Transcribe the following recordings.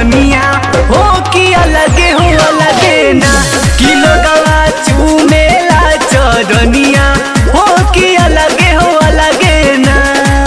चरनिया हो कि अलगे हो अलगे ना किलो गवा चूमेला चरनिया हो कि अलगे हो अलगे ना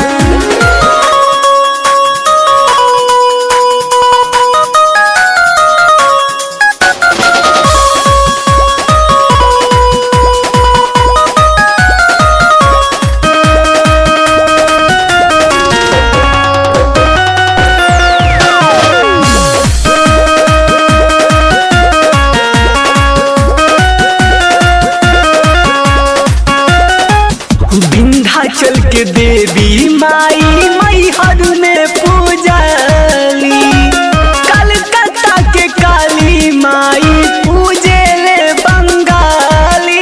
विंध्याचल के देवी माई मैहर में पूजली कलकत्ता के काली माई पूजे ले बंगाली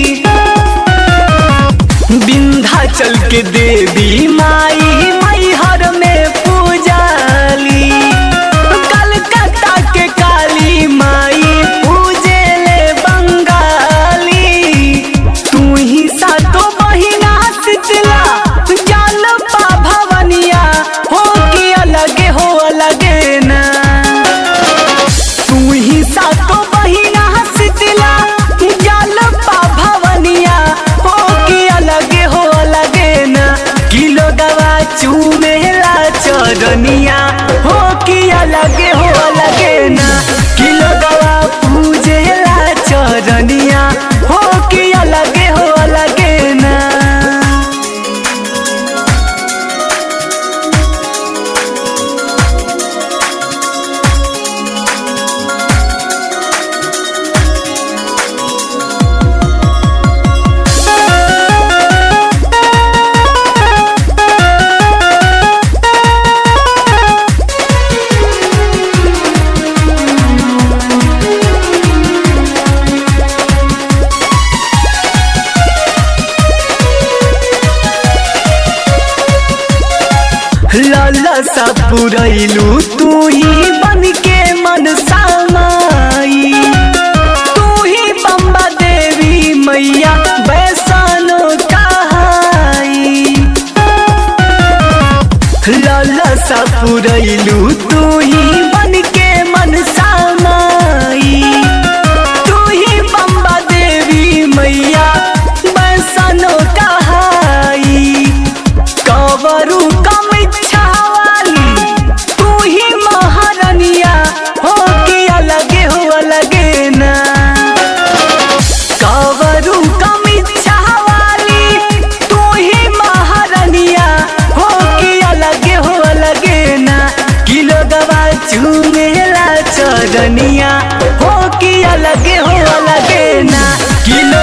विंध्याचल के देवी माई मैहर में पूजली कलकत्ता के काली माई पूजे ले बंगाली तू ही सातो बहिना शीतला जाल पा भवनिया हो कि अलगे हो अलगे ना तू ही सातो बहिना शीतला जाल पा भवनिया हो कि अलगे हो अलगे ना किलो गवा चूमेला चरनिया हो कि अलगे हो अलगे ना किलो गवा पूजेला चरनिया हो कि अलगे हो अलगे ना लाला सा पुरैलू तू ही बन के मन सामाई तू ही बम्बा देवी मैया बैसानो कहाई लाला सा पुरैलू तू ही बन के मन सामाई तू ही बम्बा देवी मैया बैसानो कहाई कवरू कम इच्छा वाली तू ही महारनिया हो कि अलगे हो अलगे ना कवरू कम इच्छा वाली तू ही महारनिया हो कि अलगे हो अलगे ना किलो गवा चूमेला चरनिया हो कि अलगे हो अलगे ना किलो